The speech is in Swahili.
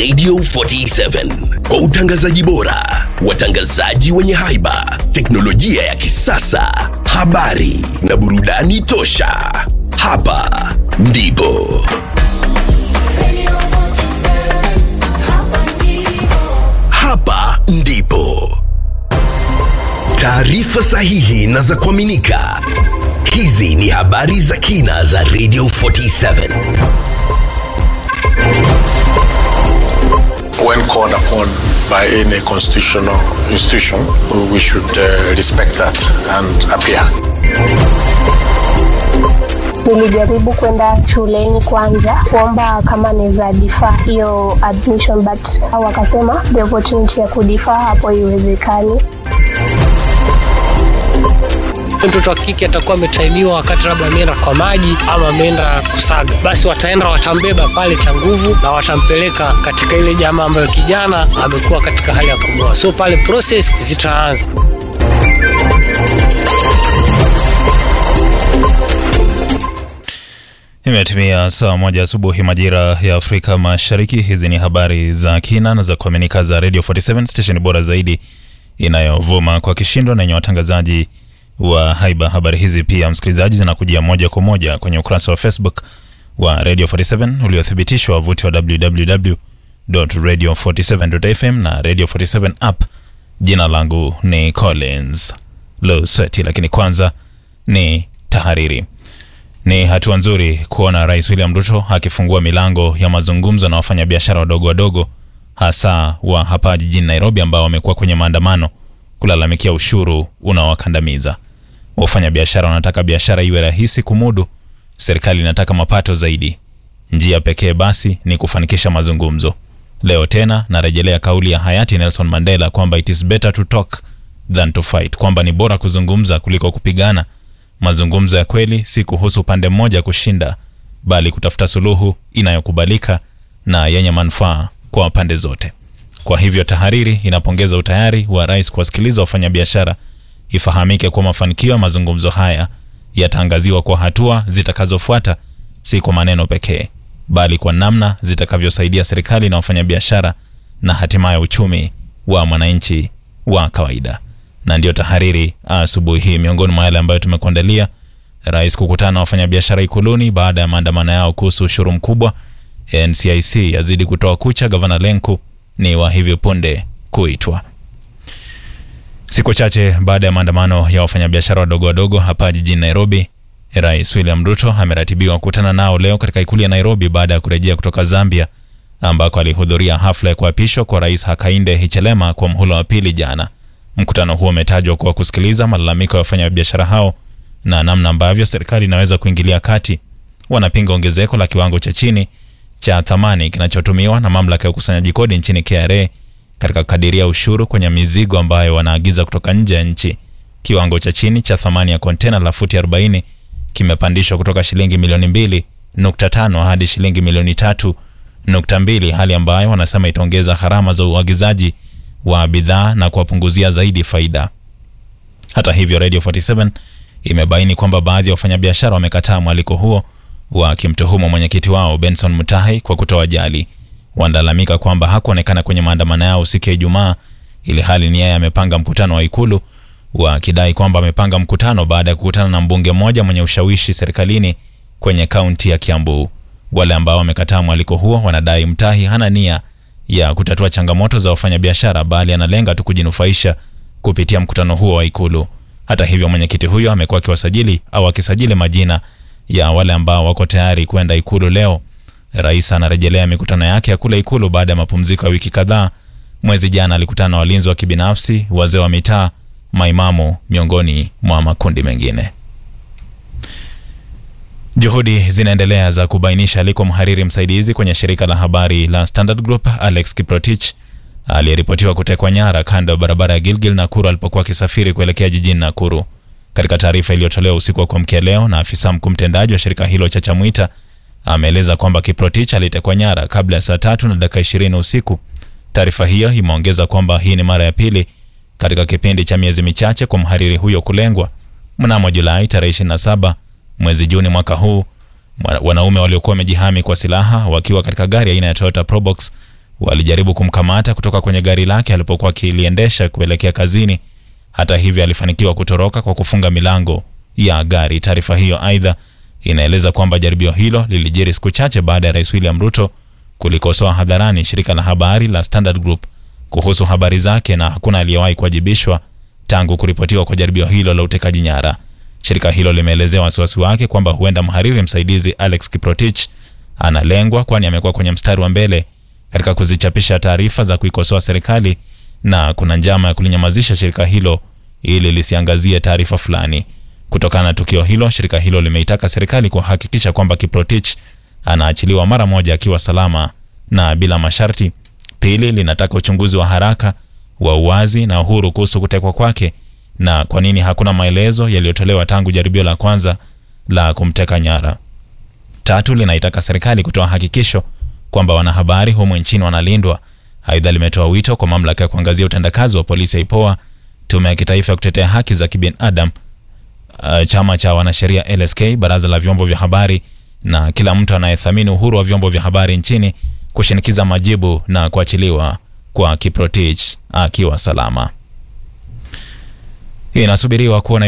Radio 47 kwa utangazaji bora, watangazaji wenye haiba, teknolojia ya kisasa, habari na burudani tosha. Hapa ndipo hapa ndipo taarifa sahihi na za kuaminika. Hizi ni habari za kina za Radio 47. when called upon by any constitutional institution, we should uh, respect that and appear. Nilijaribu kwenda shuleni kwanza kuomba kama naweza defer hiyo admission but wakasema the opportunity ya kudefer hapo iwezekani. mtoto wa kike atakuwa ametaimiwa wakati labda ameenda kwa maji ama ameenda kusaga, basi wataenda watambeba pale cha nguvu na watampeleka katika ile jamaa ambayo kijana amekuwa katika hali ya kumoa, so pale process zitaanza. Imetimia saa moja asubuhi majira ya Afrika Mashariki. Hizi ni habari za kina na za kuaminika za Radio 47 station bora zaidi inayovuma kwa kishindo na yenye watangazaji wa haiba. Habari hizi pia, msikilizaji, zinakujia moja kwa moja kwenye ukurasa wa Facebook wa Radio 47 uliothibitishwa wavuti wa www.radio47.fm na Radio 47 app. Jina langu ni Collins Loseti, lakini kwanza ni tahariri. Ni hatua nzuri kuona Rais William Ruto akifungua milango ya mazungumzo na wafanyabiashara wadogo wadogo, hasa wa hapa jijini Nairobi, ambao wamekuwa kwenye maandamano kulalamikia ushuru unaowakandamiza. Wafanyabiashara wanataka biashara iwe rahisi kumudu, serikali inataka mapato zaidi. Njia pekee basi ni kufanikisha mazungumzo. Leo tena narejelea kauli ya hayati Nelson Mandela kwamba it is better to talk than to fight, kwamba ni bora kuzungumza kuliko kupigana. Mazungumzo ya kweli si kuhusu upande mmoja kushinda, bali kutafuta suluhu inayokubalika na yenye manufaa kwa pande zote. Kwa hivyo tahariri inapongeza utayari wa rais kuwasikiliza wafanyabiashara. Ifahamike kuwa mafanikio ya mazungumzo haya yataangaziwa kwa hatua zitakazofuata, si kwa maneno pekee, bali kwa namna zitakavyosaidia serikali na wafanyabiashara na hatimaye uchumi wa mwananchi wa kawaida. Na ndiyo tahariri asubuhi hii. Miongoni mwa yale ambayo tumekuandalia: rais kukutana na wafanyabiashara Ikuluni baada ya maandamano yao kuhusu ushuru mkubwa. NCIC yazidi kutoa kucha, gavana Lenku ni wa hivi punde kuitwa. Siku chache baada ya maandamano ya wafanyabiashara wadogo wadogo hapa jijini Nairobi, Rais William Ruto ameratibiwa kukutana nao leo katika ikulu ya Nairobi baada ya kurejea kutoka Zambia ambako alihudhuria hafla ya kuapishwa kwa Rais Hakainde Hichilema kwa mhula wa pili jana. Mkutano huo umetajwa kuwa kusikiliza malalamiko ya wafanyabiashara hao na namna ambavyo serikali inaweza kuingilia kati. Wanapinga ongezeko la kiwango cha chini cha thamani kinachotumiwa na mamlaka ya ukusanyaji kodi nchini KRA katika kukadiria ushuru kwenye mizigo ambayo wanaagiza kutoka nje ya nchi. Kiwango cha chini cha thamani ya kontena la futi 40 kimepandishwa kutoka shilingi milioni 2.5 hadi shilingi milioni 3.2, hali ambayo wanasema itaongeza gharama za uagizaji wa bidhaa na kuwapunguzia zaidi faida. Hata hivyo, Radio 47 imebaini kwamba baadhi ya wafanyabiashara wamekataa mwaliko huo wakimtuhumu mwenyekiti wao Benson Mutahi kwa kutowajali. Wanalalamika kwamba hakuonekana kwenye maandamano yao siku ya Ijumaa, ili hali ni yeye amepanga mkutano wa Ikulu, wakidai kwamba amepanga mkutano baada ya kukutana na mbunge mmoja mwenye ushawishi serikalini kwenye kaunti ya Kiambu. Wale ambao wamekataa mwaliko huo wanadai Mutahi hana nia ya kutatua changamoto za wafanyabiashara, bali analenga tu kujinufaisha kupitia mkutano huo wa Ikulu. Hata hivyo, mwenyekiti huyo amekuwa akiwasajili au akisajili majina ya wale ambao wako tayari kwenda Ikulu leo. Rais anarejelea mikutano yake ya kula Ikulu baada ya mapumziko ya wiki kadhaa. Mwezi jana alikutana na walinzi wa kibinafsi, wazee wa mitaa, maimamu, miongoni mwa makundi mengine. Juhudi zinaendelea za kubainisha aliko mhariri msaidizi kwenye shirika la habari la Standard Group Alex Kiprotich aliyeripotiwa kutekwa nyara kando ya barabara ya Gilgil Nakuru alipokuwa akisafiri kuelekea jijini Nakuru. Katika taarifa iliyotolewa usiku wa kuamkia leo na afisa mkuu mtendaji wa shirika hilo cha Chamwita ameeleza kwamba Kiprotich alitekwa nyara kabla ya saa tatu na dakika ishirini usiku. Taarifa hiyo imeongeza kwamba hii ni mara ya pili katika kipindi cha miezi michache kwa mhariri huyo kulengwa. Mnamo Julai tarehe 27 mwezi Juni mwaka huu, wanaume waliokuwa wamejihami kwa silaha wakiwa katika gari aina ya Toyota Probox walijaribu kumkamata kutoka kwenye gari lake alipokuwa akiliendesha kuelekea kazini. Hata hivyo, alifanikiwa kutoroka kwa kufunga milango ya gari. Taarifa hiyo aidha inaeleza kwamba jaribio hilo lilijiri siku chache baada ya Rais William Ruto kulikosoa hadharani shirika la habari la Standard Group kuhusu habari zake, na hakuna aliyewahi kuwajibishwa tangu kuripotiwa kwa jaribio hilo la utekaji nyara. Shirika hilo limeelezea wasiwasi wake kwamba huenda mhariri msaidizi Alex Kiprotich analengwa, kwani amekuwa kwenye mstari wa mbele katika kuzichapisha taarifa za kuikosoa serikali na kuna njama ya kulinyamazisha shirika hilo ili lisiangazie taarifa fulani. Kutokana na tukio hilo, shirika hilo limeitaka serikali kuhakikisha kwamba Kiprotich anaachiliwa mara moja akiwa salama na bila masharti. Pili, linataka uchunguzi wa haraka wa uwazi na uhuru kuhusu kutekwa kwake na kwa nini hakuna maelezo yaliyotolewa tangu jaribio la kwanza la kumteka nyara. Tatu, linaitaka serikali kutoa hakikisho kwamba wanahabari humu nchini wanalindwa. Aidha, limetoa wito kwa mamlaka ya kuangazia utendakazi wa polisi ya IPOA, tume ya kitaifa ya kutetea haki za kibinadamu, uh, chama cha wanasheria LSK, baraza la vyombo vya habari na kila mtu anayethamini uhuru wa vyombo vya habari nchini kushinikiza majibu na kuachiliwa kwa Kiprotich akiwa salama. Inasubiriwa kuona